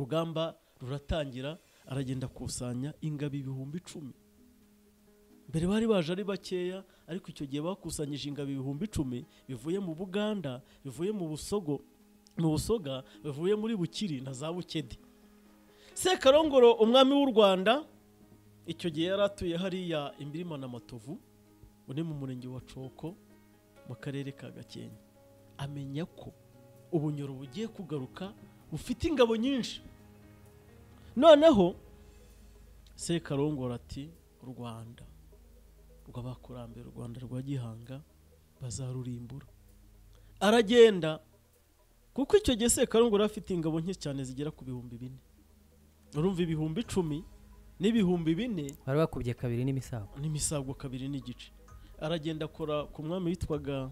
urugamba ruratangira aragenda akusanya ingabo ibihumbi icumi mbere bari baje ari bakeya ariko icyo gihe bakusanyije ingabo ibihumbi icumi bivuye mu buganda bivuye mu busogo mu busoga bivuye muri bukiri na za bukedi sekarongoro umwami w'u rwanda icyo gihe yari atuye hariya imirima na matovu uri mu murenge wa coko mu karere ka gakenke amenya ko ubunyoro bugiye kugaruka bufite ingabo nyinshi noneho sekarongoro ati rwanda rw'abakurambere u rwanda rwa gihanga bazarurimbura aragenda kuko icyo gihe sekarongoro yari afite ingabo nke cyane zigera ku bihumbi bine urumva ibihumbi icumi n'ibihumbi bine bari bakubye kabiri n'imisago n'imisabwo kabiri n'igice aragenda akora ku mwami witwaga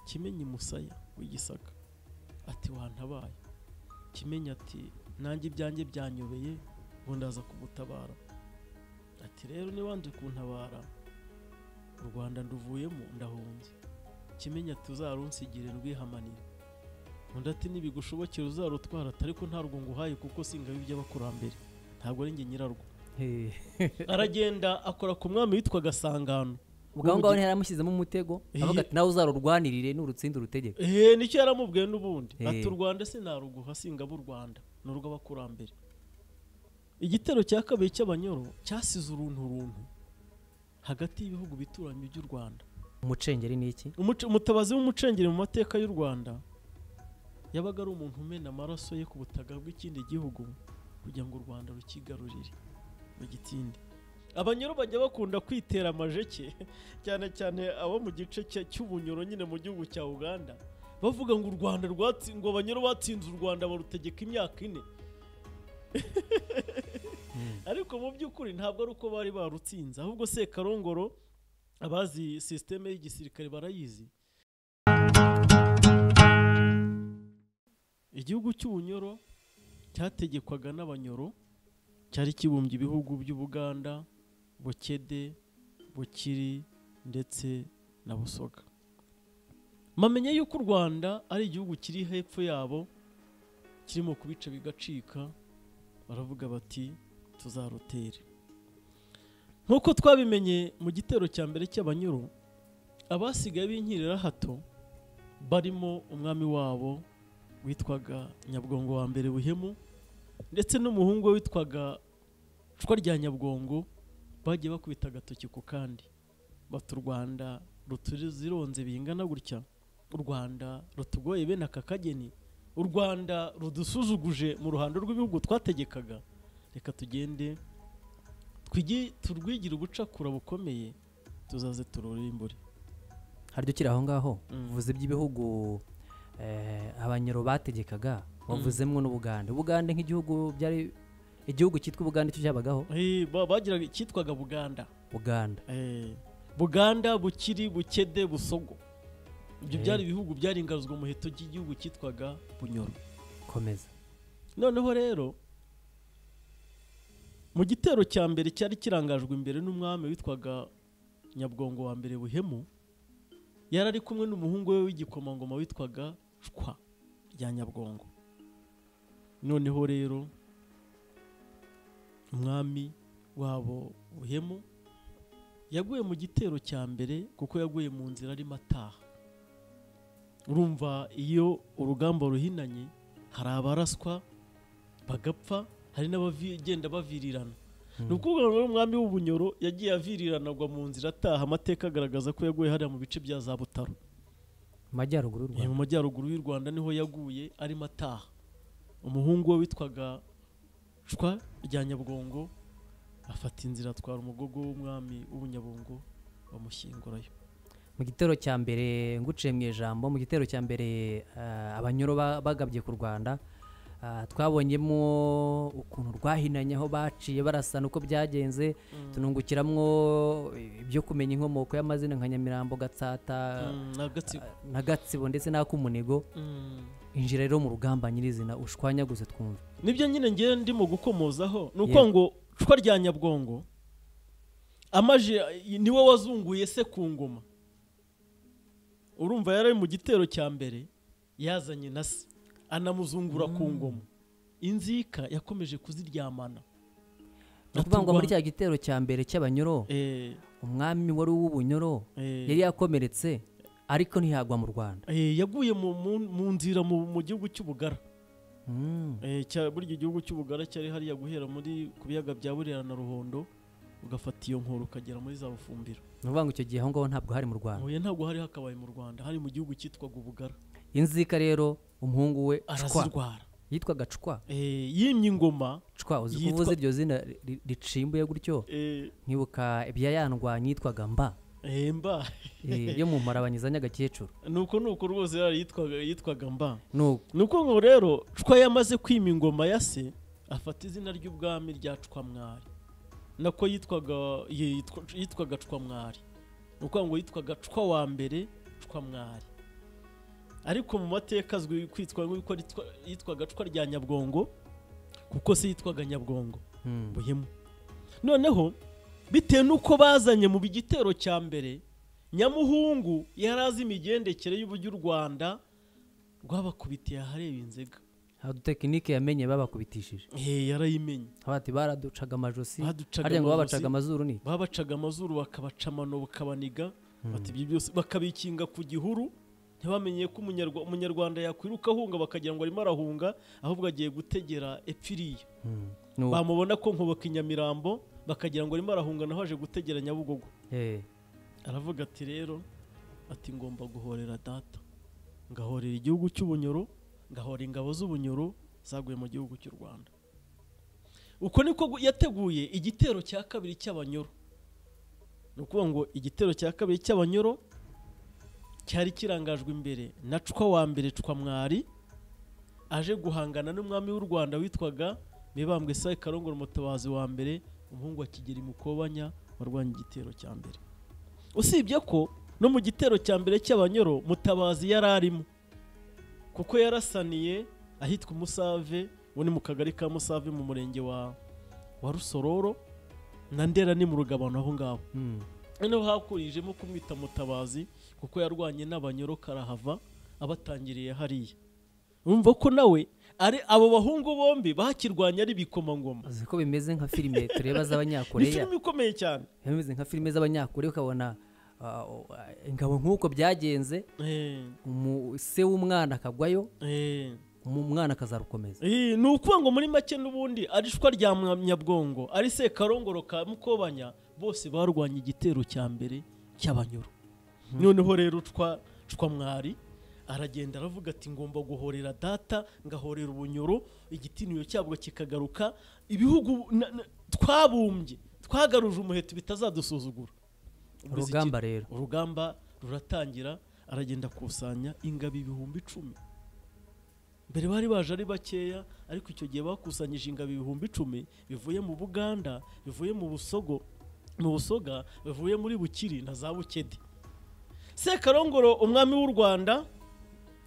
kimenyi musaya w'igisaka ati wantabaye kimenyi ati nanjye ibyanjye byanyobeye ngo ndaza kugutabara ati rero nibanze kuntabara u rwanda nduvuyemo ndahunze kimenyi ati uzarunsigire ndwihamanire undi ati nibigushobokera uzarutwara ariko ntabwo nguhaye kuko singabi iby'abakurambere ntabwo ari njye nyirarwo Hehe. aragenda akora ku mwami witwaga sangano ubwo aho ngaho ntiyaramushyizemo umutego Hehe. avuga ati nawe uzarurwanirire n'urutsinda urutegeka eee nicyo yaramubwiye n'ubundi Eh. ati u rwanda sinaruguha singabo u rwanda ni urw'abakurambere igitero cya kabiri cy'abanyoro cyasize uruntu uruntu hagati y'ibihugu bituranyi by'u rwanda umucengeri ni iki Umuce- umutabazi w'umucengeri mu mateka y'u rwanda yabaga ari umuntu umena amaraso ye ku butaka bw'ikindi gihugu kugira ngo u rwanda rukigarurire bagitsinde abanyoro bajya bakunda kwitera amajeke cyane cyane abo mu gice cya- cy'ubunyoro nyine mu gihugu cya uganda bavuga ngo u rwanda rwatsi- ngo abanyoro batsinze u rwanda barutegeka imyaka ine ariko mu by'ukuri ntabwo ari uko bari barutsinze ahubwo sekarongoro abazi sisiteme y'igisirikare barayizi igihugu cy'ubunyoro cyategekwaga n'abanyoro cyari kibumbye ibihugu by'ubuganda bukede bukiri ndetse na busoga bamenye yuko u rwanda ari igihugu kiri hepfo yabo kirimo kubica bigacika baravuga bati tuzarutere nk'uko twabimenye mu gitero cya mbere cy'abanyuru abasigaye b'inkirira hato barimo umwami wabo witwaga nyabwongo wa mbere buhemu ndetse n'umuhungu we witwaga cwa rya nyabwongo bagiye bakubita agatoki ku kandi bati u rwanda rutuzironze bingana gutya u rwanda rutugoye bene aka kageni u rwanda rudusuzuguje mu ruhando rw'ibihugu twategekaga reka tugende twigi turwigire ubucakura bukomeye tuzaze tururimbure hari ukiri aho ngaho Mm. uvuze iby'ibihugu eh, abanyoro bategekaga wavuzemo n'ubugande ubugande nk'igihugu byari igihugu cyitwa ubugande cyo cyabagaho Eh, ba- bagiraga icyitwaga buganda buganda Eh, buganda bukiri bukede busogo ibyo Eh. byari ibihugu byaringazwa umuheto by'igihugu cyitwaga bunyoro komeza noneho rero mu gitero cya mbere cyari kirangajwe imbere n'umwami witwaga nyabwongo wa mbere buhemu yari ari kumwe n'umuhungu we w'igikomangoma witwaga cwa rya nyabwongo noneho rero umwami wabo buhemu yaguye mu gitero cya mbere kuko yaguye mu nzira arimo ataha urumva iyo urugamba ruhinanye hari abaraswa bagapfa hari n'abagenda bavirirana ni ukuvuga ngo umwami w'ubunyoro yagiye avirirana agwa mu nzira ataha amateka agaragaza ko yaguye hariya mu bice bya za butaro mu majyaruguru y'u Eh, rwanda mu majyaruguru y'u rwanda niho yaguye arimo ataha umuhungu we witwaga cwa rya nyabwongo afata inzira atwara umugogo w'umwami w'ubunyabungo bamushyingurayo mu gitero cya mbere nguciye mu ijambo mu gitero cya mbere eh, abanyoro ba- bagabye ku rwanda ah, twabonyemo ukuntu rwahinanye aho baciye barasana uko byagenze tunungukiramwo ibyo kumenya inkomoko y'amazina nka nyamirambo gatsata Mm, na gatsibo na gatsibo ndetse n'ak'umunigo Mm. injira rero mu rugamba nyirizina ushwanyaguze twumve nibyo nyine ngewe ndimo gukomozaho ni uko Yego. ngo cwa rya nyabwongo amaje niwe wazunguye se ku ngoma urumva yari ari mu gitero cya mbere yazanye na se anamuzungura ku ngoma inzika yakomeje kuziryamana ni ukuvuga ngo muri cya gitero cya mbere cy'abanyoro Eh, umwami wari uw'ubunyoro eh, yari yakomeretse ariko ntiyagwa mu rwanda eh, yaguye mu, mu, mu nzira mu, mu gihugu cy'ubugara Mm. Eh, cya- burya igihugu cy'ubugara cyari hariya guhera muri ku biyaga bya burera na ruhondo ugafata iyo nkoro ukagera muri za bufumbiro ni ukuvuga ngo icyo gihe aho ngaho ntabwo hari mu rwanda huye ntabwo hari hakabaye mu rwanda hari mu gihugu cyitwaga ubugara inzika rero umuhungu we cwa arazirwara yitwaga cwa Eh, yimye ingoma cwa uzi Yitwa- kuvuza iryo zina ri- ricimbuye gutyo eh, nkibuka ibya yandwanya yitwaga mba eh, mba Eh, yo mu marabanyiza nyagakecuru nuko nuko rwose yari yitwaga yitwaga mba nuko nuko ngo rero cwa yamaze kwima ingoma ya se afata izina ry'ubwami rya cwamwari nako yitwaga ye- yitwa- yitwaga cwamwari ni ukuvuga ngo yitwaga cwa wa mbere cwamwari ariko mu mateka azwi kwitwa nk'uko yitwa- yitwaga cwa rya nyabwongo kuko se yitwaga nyabwongo Mm. buhemu noneho bitewe n'uko bazanye mu gitero cya mbere nyamuhungu yari azi imigendekere y'uburyo u rwanda rwabakubitiye ahareba inzega Aha dutekinike yamenye babakubitishije Eh, yarayimenye Aho bati baraducaga amajosi Baducaga harya ngo amajosi. babacaga amazuru ni babacaga amazuru bakabaca amano bakabaniga Mm. bati ibyo byose bakabikinga ku gihuru ntibamenye ko umunyarwa- umunyarwanda yakwiruka ahunga bakagira ngo arimo arahunga ahubwo agiye gutegera epfiriya Mm. Nuko. bamubona ko nkuboka i nyamirambo bakagira ngo arimo arahunga naho aje gutegera nyabugogo Eh, aravuga ati rero ati ngomba guhorera data ngahorera igihugu cy'ubunyoro ngahora ingabo z'ubunyoro zaguye mu gihugu cy'u rwanda uko niko gu- yateguye igitero cya kabiri cy'abanyoro ni ukuvuga ngo igitero cya kabiri cy'abanyoro cyari kirangajwe imbere na cwa wa mbere cwa mwari aje guhangana n'umwami w'u rwanda witwaga mibambwe sayi karongoro umutabazi wa mbere umuhungu wa kigeri mukobanya warwanya igitero cya mbere usibye ko no mu gitero cya mbere cy'abanyoro mutabazi yari arimo kuko yarasaniye ahitwa umusave ubu ni mu kagari ka musave mu murenge wa wa rusororo na ndera ni mu rugabano aho ngaho mm. noneho hakurijemo kumwita mutabazi kuko yarwanye n'abanyoro karahava abatangiriye hariya urumva ko nawe ari abo bahungu bombi bakirwanye ari ibikomangoma uzi ko bimeze nka filime tureba ni z'abanyakoreya filime ikomeye cyane bimeze nka filime z'abanyakoreya ukabona ah, oh, ah, ingabo nk'uko byagenze eh, umu- se w'umwana akagwayo eh. umu- umwana akazarukomeza Iyi, ni ukuvuga ngo muri make n'ubundi ari ishwa rya Mwa- nyabwongo ari sekarongoro ka mukobanya bose barwanya igitero cya mbere cy'abanyoro noneho rero ucwa ucwa mwari aragenda aravuga ati ngomba guhorera data ngahorera ubunyoro igitiniro cyabwo kikagaruka ibihugu na- na- twabumbye twagaruje umuheto bitazadusuzugura Ubwo izi- urugamba rero urugamba ruratangira aragenda akusanya ingabo ibihumbi icumi mbere bari baje ari bakeya ariko icyo gihe bakusanyije ingabo ibihumbi icumi bivuye mu buganda bivuye mu busogo mu busoga bivuye muri bukiri na za bukede sekarongoro umwami w'u rwanda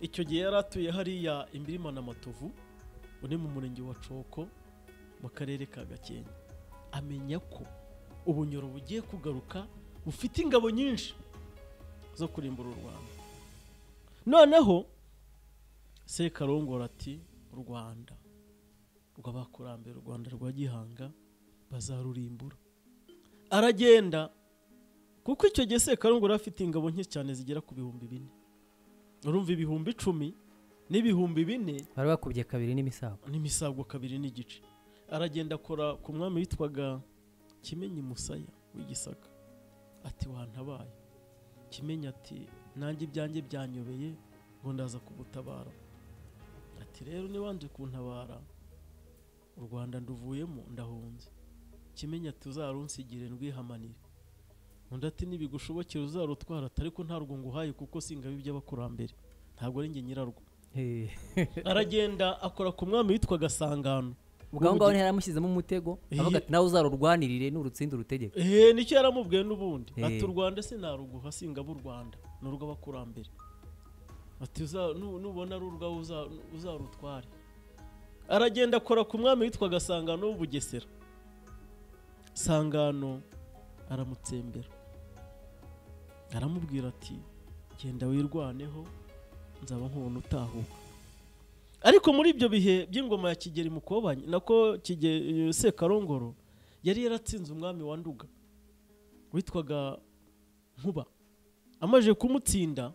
icyo gihe yari atuye hariya imirima na matovu uri mu murenge wa coko mu karere ka gakenke amenya ko ubunyoro bugiye kugaruka bufite ingabo nyinshi zo kurimbura u rwanda noneho sekarongora ati u rwanda rw'abakurambere u rwanda rwa gihanga bazarurimbura aragenda kuko icyo gihe sekarongora yari afite ingabo nke cyane zigera ku bihumbi bine urumva ibihumbi icumi n'ibihumbi bine bari bakubye kabiri n'imisago n'imisabwa kabiri n'igice aragenda akora ku mwami witwaga kimenyi musaya w'igisaka ati wantabaye kimenyi ati nanjye ibyanjye byanyobeye ngo ndaza kugutabara ati rero nibanze kuntabara u rwanda nduvuyemo ndahunze kimenyi ati uzarunsigire ndwihamanire undi ati nibigushobokera uzarutwara atari ko ntarwo nguhaye kuko singabi by'abakurambere ntabwo ari njye nyirarwo Eh, aragenda akora ku mwami witwaga sangano ubwo aho ngaho ntiyaramushyizemo umutego Eh. avuga ati nawe uzarurwanirire n'urutsinda urutegeka eee nicyo yaramubwiye n'ubundi Eh. ati u rwanda se naruguha singabo u rwanda ni urw'abakurambere ati "Uza- nu- nubona ari urwawe uza- uzarutware aragenda akora ku mwami witwaga sangano w'ubugesera sangano aramutsembera aramubwira ati genda wirwaneho nzaba nkubona utahuka ariko muri ibyo bihe by'ingoma ya kigeli mukobanye nako Kige- sekarongoro yari yaratsinze umwami wa nduga witwaga nkuba amaze kumutsinda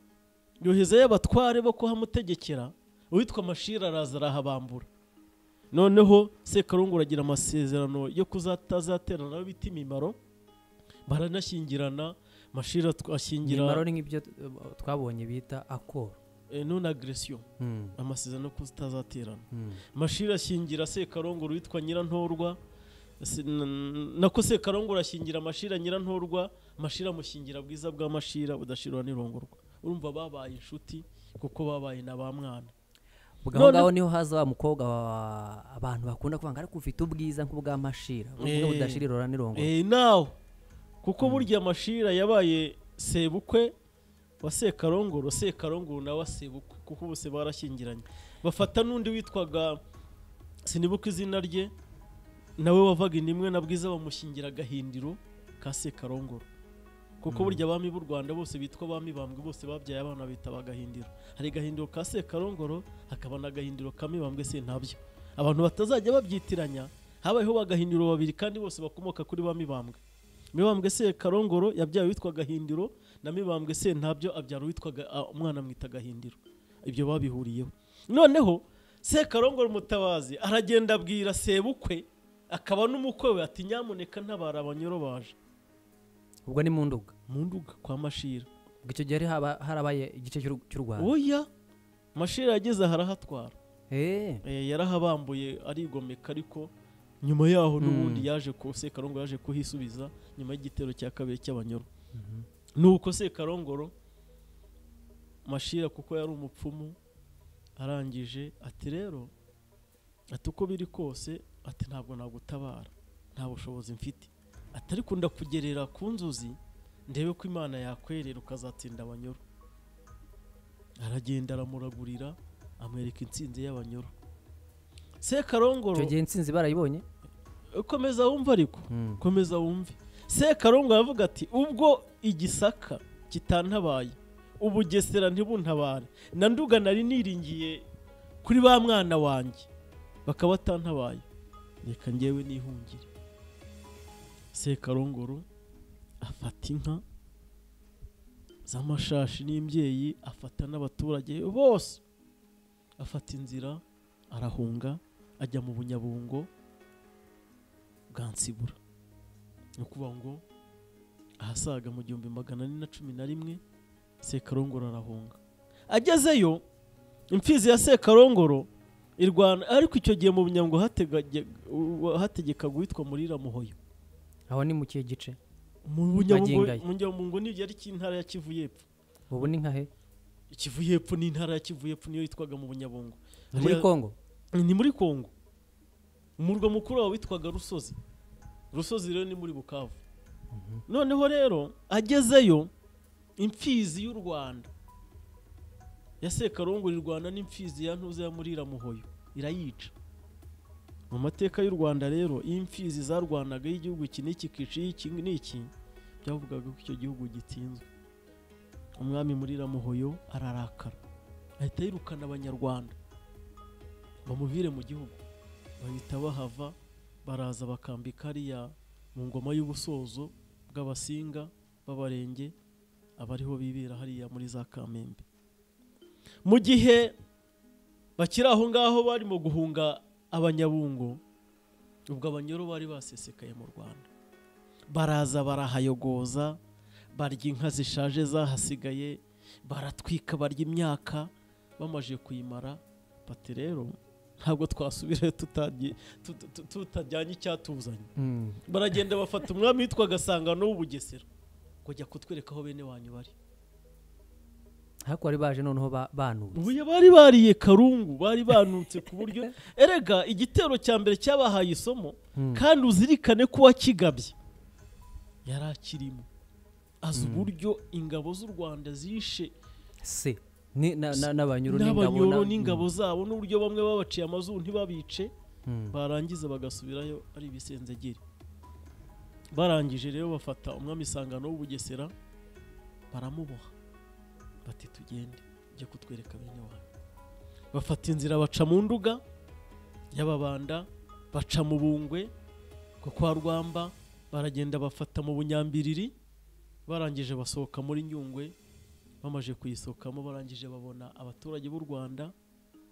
yohezayo abatware bo kuhamutegekera uwitwa mashira araza arahabambura noneho sekarongoro agira amasezerano yo kuzatazaterana nawe bita imimaro baranashyingirana mashira atw- imimaro ashyingira ni nk'ibyo t- twabonye bita akoro eh, non agression Mm, amasezerano yo kutazaterana mm. mashira ashyingira sekarongoro witwa nyirantorwa Se- n- nako sekarongoro ashyingira mashira nyirantorwa mashira amushyingira bwiza bwa mashira budashirwa n'irongorwa urumva babaye inshuti kuko babaye na ba mwana ubwo aho None- ngaho niho haza wa mukobwa wa- abantu bakunda kuvuga ngo ariko ufite ubwiza nk'ubwa mashira ubwo Eh. budashira irora n'irongo Eh, nawe kuko burya mashira yabaye sebukwe wa sekarongoro sekarongoro nawe asebukwe kuko bose barashyingiranye bafata n'undi witwaga sinibuka izina rye nawe wavaga inimwe na bwiza bamushyingira agahindiro ka sekarongoro kuko burya abami b'u rwanda bose bitwa abami bambwe bose babyaye abana bitaba agahindiro hari agahindiro ka sekarongoro hakaba n'agahindiro ka mibambwe sentabyo abantu batazajya babyitiranya habayeho bagahindiro babiri kandi bose bakomoka kuri ba mibambwe mibambwe sekarongoro yabyaye witwa gahindiro na mibambwe sentabyo abyara witwaga ah, umwana amwita gahindiro ibyo babihuriyeho noneho sekarongoro umutabazi aragenda abwira sebukwe akaba n'umukwe we ati nyamuneka ntabara abanyoro baje ubwo ni mu nduga mu nduga kwa mashira ubwo icyo gihe hari haba- harabaye igice cy'u- cy'u rwanda oya mashira yageze aha arahatwara Eh, Eh, yarahabambuye arigomeka ariko nyuma yaho n'ubundi Mm. yaje ku sekarongoro yaje kuhisubiza nyuma y'igitero cya kabiri cy'abanyoro nuko sekarongoro mashira kuko yari umupfumu arangije ati rero ati uko biri kose ati ntabwo nagutabara nta bushobozi mfite ati ariko ndakugerera ku nzozi ndebe ko imana yakwerera ukazatsinda abanyoro aragenda aramuragurira amwereka intsinzi y'abanyoro sekarongoro icyo gihe insinzi barayibonye komeza wumva ariko Mm. komeza wumve sekarongo aravuga ati ubwo igisaka kitantabaye ubugesera ntibuntabare na nduga nari niringiye kuri ba mwana wanjye bakaba batantabaye reka ngewe nihungire sekarongoro afata inka z'amashashi n'imbyeyi afata n'abaturage bose afata inzira arahunga ajya mu bunyabungo bwa nsibura ni ukuvuga ngo ahasaga mu gihumbi magana ane na cumi na rimwe sekarongoro arahunga agezeyo imfizi ya sekarongoro irwana ariko icyo gihe mu bunyango hategekaga uwitwa murira muhoyo aho ni mu kihe gice mu Bunyabungo- Magingo aya. mu Nyabungo ni yari intara ya kivu yepfo ubu ni nka he kivu yepfo ni intara ya kivu yepfo niyo yitwaga mu bunyabungo Ni muri Hariya- kongo ni muri kongo umurwa mukuru wawe witwaga rusozi rusozi rero ni muri bukavu noneho rero agezeyo imfizi y'u rwanda ya sekarongoro irwana n'imfizi ya ntuza ya murira muhoyo irayica mu mateka y'u rwanda rero iyo imfizi zarwanaga y'igihugu iki n'iki kica iki n'iki byavugaga ko icyo gihugu gitsinzwe umwami murira muhoyo ararakara ahita yirukana abanyarwanda bamuvire mu gihugu bahita bahava baraza bakambika hariya mu ngoma y'ubusozo bw'abasinga b'abarenge abariho bibera hariya muri za kamembe mu gihe bakiri aho ngaho barimo guhunga abanyabungo ubwo abanyoro bari basesekaye mu rwanda baraza barahayogoza barya inka zishaje zahasigaye baratwika barya imyaka bamaze kuyimara bati rero ntabwo twasubirayo tutagiye- tut- tut- tutajyanye icyatuzanye Mm. baragenda bafata umwami witwaga sangano w'ubugesera kujya kutwereka aho bene wanyu bari ariko bari baje noneho ba- banutse ubuye bari bariye karungu bari banutse ku buryo erega igitero cya mbere cyabahaye isomo Mm. kandi uzirikane ko uwakigabye yari akirimo azi Mm. uburyo ingabo z'u rwanda zishe se ni- na- na- n'abanyoro n'abanyoro na- n'ingabo zabo n'uburyo bamwe babaciye amazuru ntibabice Mm. barangiza bagasubirayo ari ibisenzegeri barangije rero bafata umwami isangano w'ubugesera baramuboha bati tugende ujye kutwereka bene wanyu bafata inzira baca mu nduga y'ababanda baca mu bungwe ko kwa rwamba baragenda bafata mu bunyambiriri barangije basohoka muri nyungwe bamaze kuyisohokamo barangije babona abaturage b'u rwanda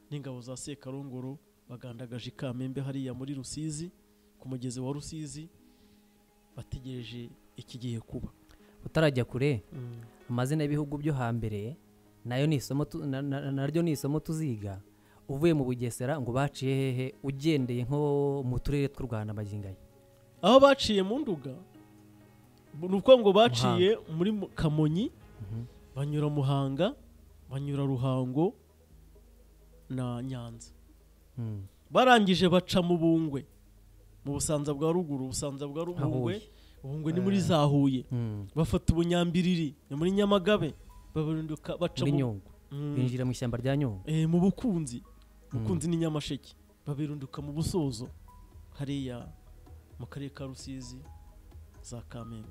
n'ingabo za sekarongoro bagandagaje i kamembe hariya muri rusizi ku mugezi wa rusizi bategereje ikigiye kuba utarajya kure amazina y'ibihugu byo hambere nayo ni isomo tu- na- na- naryo ni isomo tuziga uvuye mu bugesera ngo baciye hehe ugendeye nko mu turere tw'u rwanda magingo aya aho baciye mu nduga ni ukuvuga ngo baciye muri Mu- kamonyi Mhm. banyura muhanga banyura ruhango na nyanza Mm. barangije baca mu bungwe mu busanza bwa ruguru ubusanza bwa Aho rubungwe Huye. ubungwe ni muri za huye Mm. bafata ubunyambiriri ni muri nyamagabe babarinduka baca muri mu- nyungwe Mm. binjira mu ishyamba rya nyungwe Eh, mu bukunzi bukunzi ni nyamasheke babirunduka mu busozo hariya mu karere ka rusizi za kamembe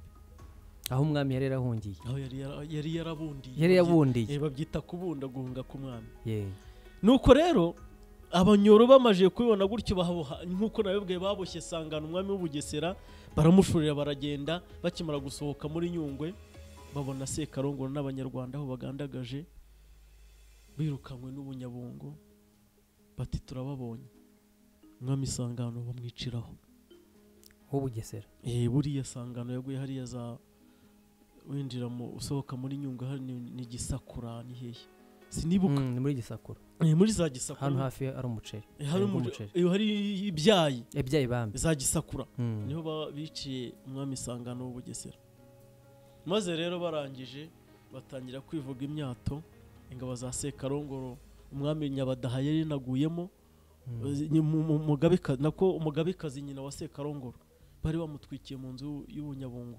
aho umwami yari yarahungiye aho yari yara- yari yarabundiye yari babyi- yabundiye eh, babyita kubunda guhunga k'umwami Ye. nuko rero abanyoro bamaze kubibona gutyo bahaboha nk'uko nabibwiye baboshye sangana umwami w'ubugesera baramushorera baragenda bakimara gusohoka muri nyungwe babona sekarongoro n'abanyarwanda aho bagandagaje birukanywe n'ubunyabungo bati turababonye umwami sangano bamwiciraho ho bugesera Eh, buriya sangano yaguye hariya za winjira mu usohoka muri nyungwe hari ni- ni gisakura ni hehe sinibuka Mm, ni muri gisakura Eh, muri za gisakura hano hafi ari umuceri Eh, hari Harimo umuje- umuceri. eh, hari ibyayi ebyayi bambi za gisakura Mm. niho ba- biciye umwami isangano w'ubugesera maze rero barangije batangira kwivuga imyato ingabo za sekarongoro umwami nyabadaha yari yanaguyemo Mm. eh, ni mu- mu- mugabeka- nako umugabekazi nyina wa sekarongoro bari bamutwikiye mu nzu y'ubunyabungo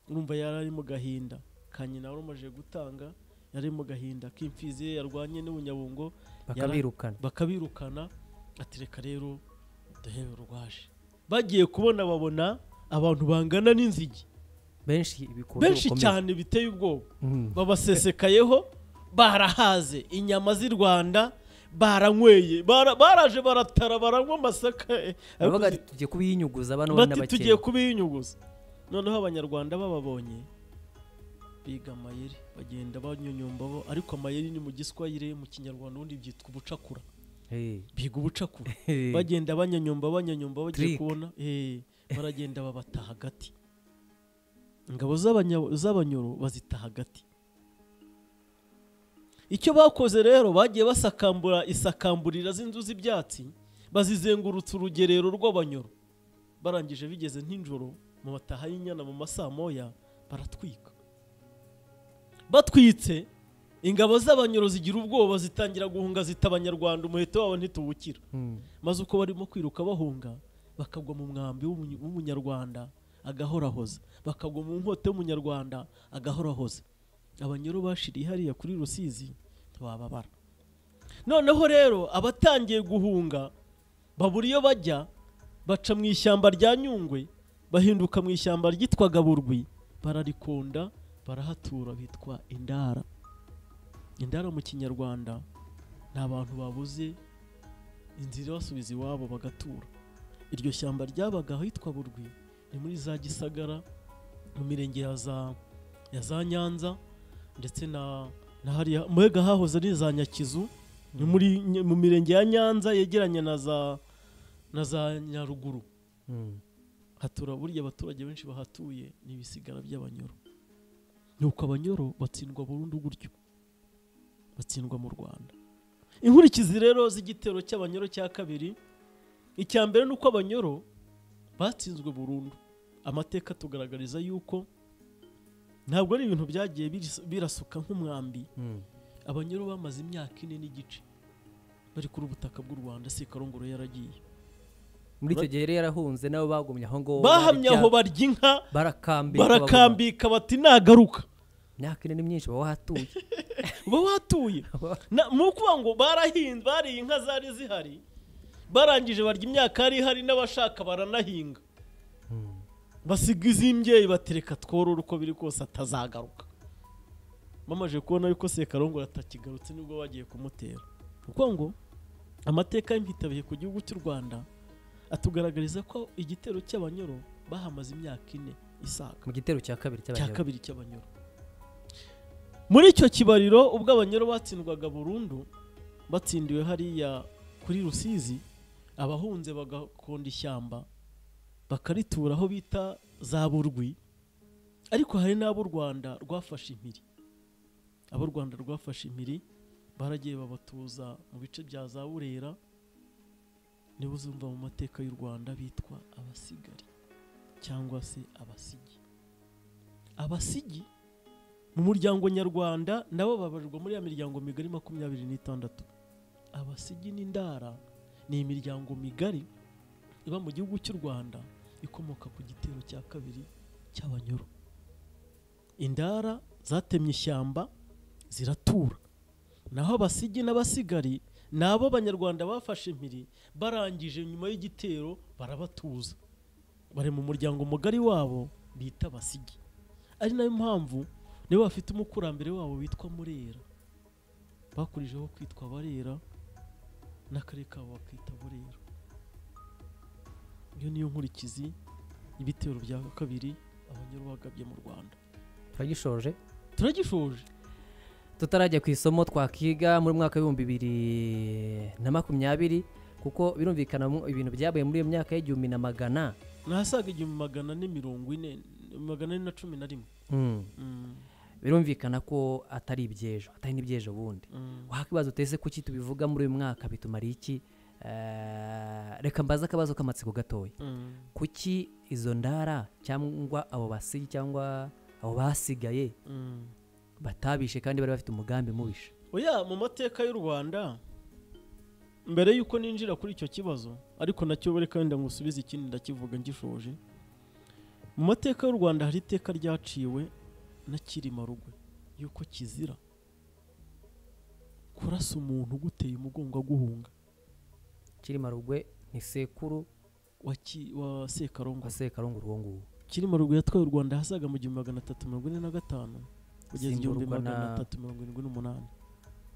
urumva yari ari mu gahinda ka nyina wari umaze gutanga yari mu gahinda k'imfizi ye yarwanye n'ubunyabungo bakabirukana bakabirukana atereka rero ndahebe rwaje bagiye kubona babona abantu bangana n'inzige benshi bikurura benshi ubukomere. cyane biteye ubwoba Mm. babasesekayeho barahaze inyama z'i rwanda baranyweye bara- baraje baratara baranywa amasaka eh, baravuga ariko bati tugiye kubiyinyuguza bano bari bati tugiye n'abakene kubiyunyuguza noneho abanyarwanda bababonye biga amayeri bagenda banyonyomba bo ariko amayeri ni mu giswahire mu kinyarwanda ubundi byitwa ubucakura Eh, biga ubucakura eh, bagenda banyanyumba banyanyumba bagiye Trick. kubona eh, baragenda babata hagati ingabo z'abanya- z'abanyoro bazita hagati icyo bakoze rero bagiye basakambura isakamburira z'inzu z'ibyatsi bazizengurutsa urugerero rw'abanyoro barangije bigeze nk'injoro mu mataha y'inyana mu masaa moya baratwika batwitse ingabo z'abanyoro zigira ubwoba zitangira guhunga zita abanyarwanda umuheto wabo ntituwukira mm. maze uko barimo kwiruka bahunga bakagwa mu mwambi w'umunyu- w'umunyarwanda agahorahoza bakagwa mu nkota y'umunyarwanda agahorahoza abanyoro bashiriye hariya kuri rusizi ntibababara noneho rero abatangiye guhunga babura iyo bajya baca mu ishyamba rya nyungwe bahinduka mu ishyamba ryitwaga burwi bararikonda barahatura bitwa indara indara mu kinyarwanda ni abantu babuze inzira basubiza iwabo bagatura iryo shyamba ryabaga ahitwa burwi ni muri za gisagara mu mirenge ya za ya za nyanza ndetse na na hariya mbega hahoze ari za nyakizu ni muri Ny- mu mirenge ya nyanza yegeranye na za na za nyaruguru Mm. hatura burya abaturage benshi bahatuye ni ibisigara by'abanyoro nuko abanyoro batsindwa burundu gutyo batsindwa mu rwanda inkurikizi rero z'igitero cy'abanyoro cya kabiri icya mbere ni uko abanyoro batsinzwe burundu amateka atugaragariza yuko ntabwo ari ibintu byagiye biris- birasuka nk'umwambi Mm. abanyoro bamaze imyaka ine n'igice bari kuri ubutaka bw'u rwanda sekarongoro yaragiye muri icyo gihe rero yarahunze nabo bagumye aho ngaho bahamye aho barya, barya inka barakambika baguma. barakambika bati nagaruka imyaka ine ni myinshi baba wahatuye uba watuye Na- ni ukuvuga ngo barahinze bariye inka zari zihari barangije barya imyaka yari ihari n'abashaka baranahinga Mm. basiga iz'imbyeyi batereka tworora uko biri kose atazagaruka bamaze kubona yuko sekarongoro atakigarutse nibwo bagiye kumutera kuko ngo amateka y'impitabihe ku gihugu cy'u rwanda atugaragariza ko igitero cy'abanyoro bahamaze imyaka ine isaga mu gitero cya kabiri cya cy'abanyoro kabiri cy'abanyoro muri icyo kibariro ubwo abanyoro batsindwaga burundu batsindiwe hariya kuri rusizi abahunze bagakonda ishyamba bakaritura aho bita za burwi ariko hari n'abo u rwanda rwafashe impiri abo u rwanda rwafashe impiri baragiye babatuza mu bice bya za burera nibo uzumva mu mateka y'u rwanda bitwa abasigari cyangwa se abasigi abasigi mu muryango nyarwanda nabo babarirwa muri ya miryango migari makumyabiri n'itandatu abasigi n'indara ni imiryango migari iba mu gihugu cy'u rwanda ikomoka ku gitero cya kabiri cy'abanyoro indara zatemye ishyamba ziratura naho abasigi n'abasigari ni abo abanyarwanda bafashe impiri barangije nyuma y'igitero barabatuza bari mu muryango mugari wabo bita abasigi ari nayo mpamvu nibo bafite umukurambere wabo witwa murera bakurijeho kwitwa barera n'akarere kabo bakita burera iyo niyo nkurikizi y'ibitero bya kabiri abanyoro bagabye mu rwanda turagishoje turagishoje tutarajya ku isomo twakiga muri mwaka w'ibihumbi bibiri na makumyabiri kuko birumvikana mu- ibintu byabaye muri iyo myaka y'igihumbi na magana ni ahasaga igihumbi magana ane mirongo ine magana ane na cumi na rimwe Mm. Mm, birumvikana ko atari iby'ejo atari n'iby'ejo bundi mm. wakwibaza utese kuki tubivuga muri uyu mwaka bitumariye iki Eh, reka mbaze akabazo k'amatsiko gatoya Mm. kuki izo ndara cyangwa abo basigi cyangwa abo basigaye Mm. batabishe kandi bari bafite umugambi mubishe oya mu mateka y'u rwanda mbere y'uko ninjira kuri icyo kibazo ariko nacyo reka wenda ngusubize ikindi ndakivuga ngishoje mu mateka y'u rwanda hari iteka ryaciwe na kirima rugwe y'uko kizira kurasa umuntu uguteye umugongo aguhunga kirima rugwe ni sekuru wa, ki, wa sekarongoro wa sekarongoro uwo nguwo kirima rugwe yatwaye u rwanda hasaga mu gihumbi magana atatu mirongo ine na gatanu kugeza igihumbi Simburwa na- magana atatu mirongo irindwi n'umunani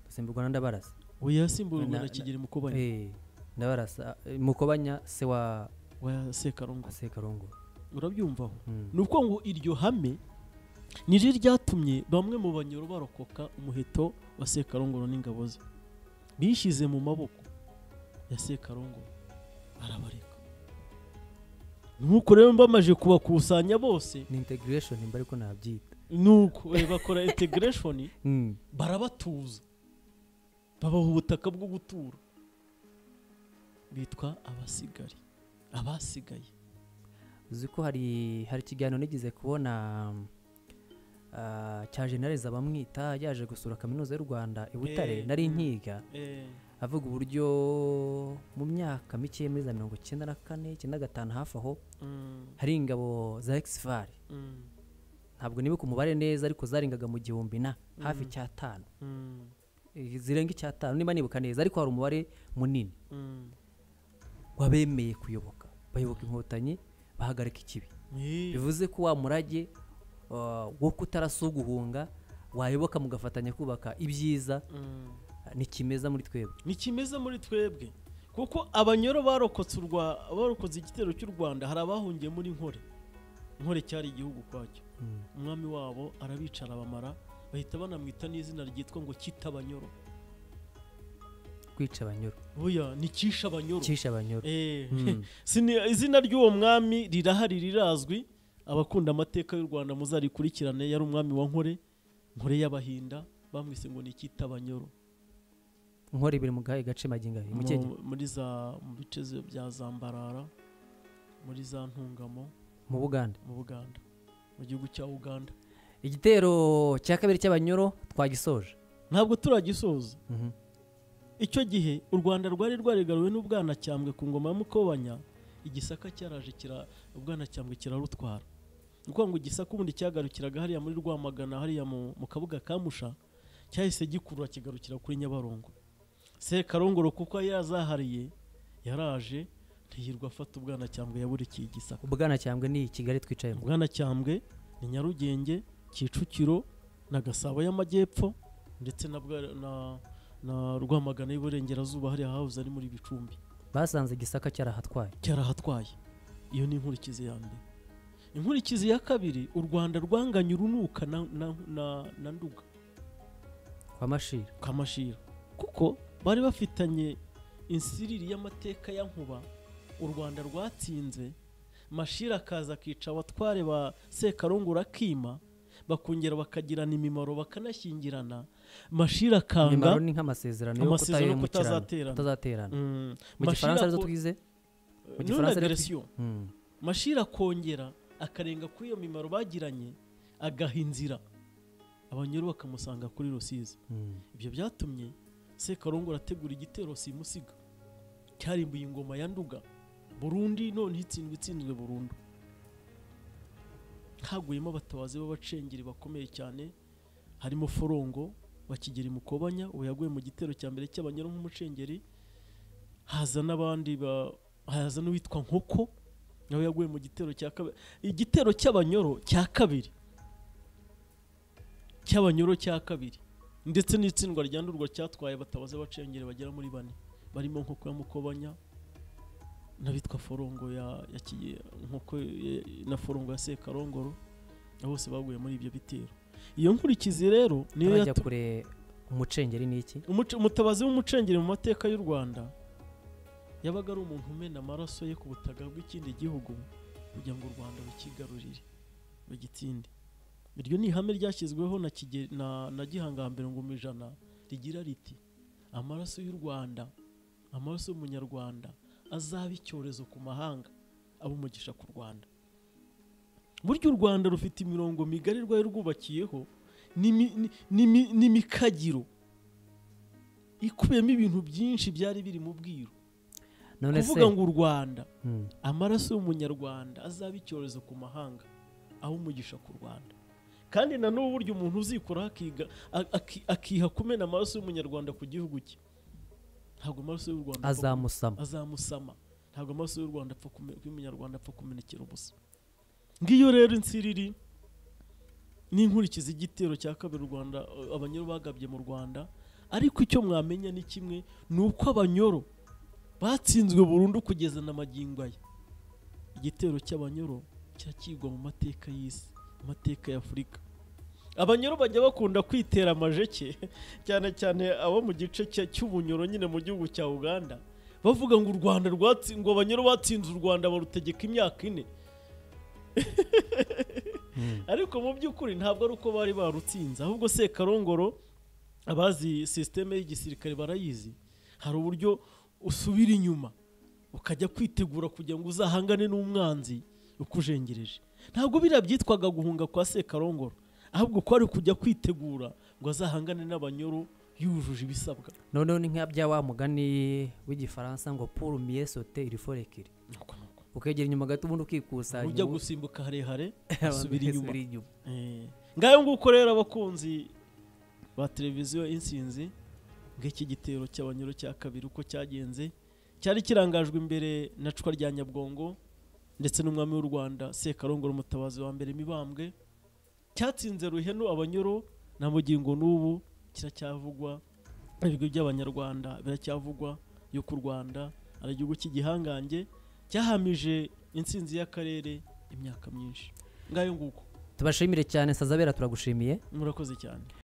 dusimburwa na ndabarasa we yasimburwa Na- na na- kigeli mukobanya Eh, ndabarasa eh, mukobanya se wa wa sekarongoro wa sekarongoro urabyumvaho Mm. ni uko ngo iryo hame ni ryo ryatumye bamwe mu banyoro barokoka umuheto wa sekarongoro n'ingabo ze bishyize mu maboko ya sekarongoro arabareka nk'uko rero mbamaje kubakusanya bose ni integration mba ariko nabyita ni uko eh, bakora integreshoni Mm. barabatuza babaha ubutaka bwo gutura bitwa abasigari abasigaye uzi ko hari hari ikiganiro nigeze kubona ah, cya generale zabamwita yaje gusura kaminuza y'u rwanda i butare Eh, nari mm. nkiga avuga uburyo mu myaka mike muri za mirongo icyenda na kane icyenda na gatanu hafi aho hari ingabo za ekisifari ntabwo nibuka umubare neza ariko zarengaga mu gihumbi na hafi Mhm. icyatanu Eh, zirenga icyatanu niba nibuka neza ariko hari umubare munini wabemeye kuyoboka bayoboka inkotanyi bahagarika ikibi bivuze ko wa murage ah, wo kutarasa uguhunga wayoboka mugafatanya kubaka ibyiza ah, nikimeza muri twebwe ni kimeze muri twebwe kuko abanyoro barokotse urwa barokotse igitero cy'u rwanda hari abahungiye muri nkore nkore cyari igihugu kwacyo umwami wabo arabicara bamara bahita banamwita n'izina ryitwa ngo kitabanyoro kwica abanyoro buya ni kisha abanyoro kisha abanyoro Eh, Mm. sini- izina ry'uwo mwami rirahari rirazwi abakunda amateka y'u rwanda muzarikurikirane yari umwami wa nkore nkore y'abahinda bamwise ngo ni kitabanyoro inkora ibiri mu gahe gace magingo abiri mu Kenya. mu- muri za mu bice ze- bya zambarara muri za ntungamo mu buganda mu buganda mu gihugu cya uganda igitero cya kabiri cy'abanyoro twagisoje ntabwo turagisoza Mhm. icyo gihe u rwanda rwari rwaregaruwe n'ubwanacyambwe ku ngoma ya mukobanya igisaka cyaraje kira ubwanacyambwe kirarutwara ni ukuvuga ngo igisaka ubundi cyagarukiraga hariya muri rwamagana hariya mu, mu kabuga ka musha cyahise gikurura kigarukira kuri nyabarongo sekarongoro kuko yari yazahariye yaraje ntiyirwa afata ubwanacyambwe yaburikiye igisaka ubwanacyambwe ni kigali twicayemo ubwanacyambwe ni nyarugenge kicukiro na gasabo y'amajyepfo ndetse na, Bwa- na, na rwamagana y'iburengerazuba hariya hahoze ari muri bicumbi basanze gisaka cyarahatwaye cyarahatwaye iyo ni inkurikizi ya mbere inkurikizi ya kabiri u rwanda rwanganye urunuka na, na, na, na nduga kwa mashira kamashira kuko bari bafitanye insiriri y'amateka ya nkuba u rwanda rwatsinze mashira akaza akica abatware ba sekarongora akima bakongera bakagirana imimaro bakanashyingirana mashira akanga imimaro ni nk'amasezerano yo amasezerano yo kutahemukiranwa kutazaterana kutazaterana Mm, mu gifaransa Mashira arizo ako- twize mu none gifaransa ari- agression. Mm. mashira akongera akarenga kuri iyo mimaro bagiranye agaha inzira abanyuru bakamusanga kuri rusizi Mm. ibyo byatumye sekarongoro ategura igitero simusiga cyarimbuye ingoma ya nduga burundi none itsindwa itsinzwe burundu haguyemo abatabazi b'abacengeri bakomeye cyane harimo forongo bakigera mukobanya ubu yaguye mu gitero cya mbere cy'abanyura nk'umucengeri haza n'abandi ba- haza n'uwitwa nkoko nawe yaguye mu gitero cya kabiri igitero cy'abanyoro cya kabiri cy'abanyoro cya kabiri ndetse n'itsindwa rya ndurwa cyatwaye batabaze bacengere bagera muri bane barimo nkoko ya mukobanya n'abitwa forongo ya, ya Kiye- nkoko ya- na forongo ya sekarongoro na bose baguye muri ibyo bitero iyo nkurikizi rero niyo turajya yatu- kure umucengeri ni iki Umuce- umutabazi w'umucengeri mu mateka y'u rwanda yabaga ari umuntu umena amaraso ye ku butaka bw'ikindi gihugu kugira ngo u rwanda rukigarurire rugitsinde iryo ni ihame ryashyizweho na, Kige- na, na gihangambere ngoma ijana rigira riti amaraso y'u rwanda amaraso y'umunyarwanda azaba icyorezo ku mahanga aba umugisha ku rwanda burya u rwanda rufite imirongo migari rwari rwubakiyeho n'imi- ni- n'imi- n'imikagiro ikubiyemo ibintu byinshi byari biri mu bwiru none se kuvuga ngo u rwanda Mm. amaraso y'umunyarwanda azaba icyorezo ku mahanga aho umugisha ku rwanda kandi na n'ubu burya umuntu uzikuraho akiga a- aki- akiha kumena amaraso y'umunyarwanda ku gihugu cye ntabwo amaraso y'u rwanda apfa kume- azamusama azamusama ntabwo amaraso y'u rwanda apfa kume- y'umunyarwanda apfa kumenekera ubusa ngiyo rero insiriri n'inkurikizi igitero cya kabiri u rwanda eh, abanyoro bagabye mu rwanda ariko icyo mwamenya ni kimwe ni uko abanyoro batsinzwe burundu kugeza na magingo aya igitero cy'abanyoro kirakigwa mu mateka y'isi amateka ya afurika abanyoro bajya bakunda kwitera amajeke cyane cyane abo mu gice cya- cy'ubunyoro nyine mu gihugu cya uganda bavuga ngo u rwanda rwatsi- ngo abanyoro batsinze u rwanda barutegeka imyaka ine Mm. ariko mu by'ukuri ntabwo ari uko bari barutsinze ahubwo sekarongoro abazi sisiteme y'igisirikare barayizi hari uburyo usubira inyuma ukajya kwitegura kugira ngo uzahangane n'umwanzi ukujengereje ntabwo biriya byitwaga guhunga kwa sekarongoro ahubwo ko ari kujya kwitegura ngo azahangane n'abanyoro yujuje ibisabwa noneho ni nka bya wa mugani w'igifaransa ngo pour mieux sauter il faut reculer ukegera inyuma gato ubundi ukikusanya ujya ubu- gusimbuka harehare abantu asubira inyuma basubira inyuma Eh, ngayo nguko rero abakunzi ba televiziyo insinzi ng'iki gitero cy'abanyuro cya kabiri uko cyagenze cyari kirangajwe imbere na cwa rya nyabwongo ndetse n'umwami w'u rwanda sekarongoro umutabazi wa mbere mibambwe cyatsinze ruhenu abanyuro na mugingo n'ubu kiracyavugwa ibigo by'abanyarwanda biracyavugwa yuko u rwanda ari igihugu cy'igihangange cyahamije insinzi y'akarere imyaka myinshi ngayo nguko tubashimire cyane sazabera turagushimiye murakoze cyane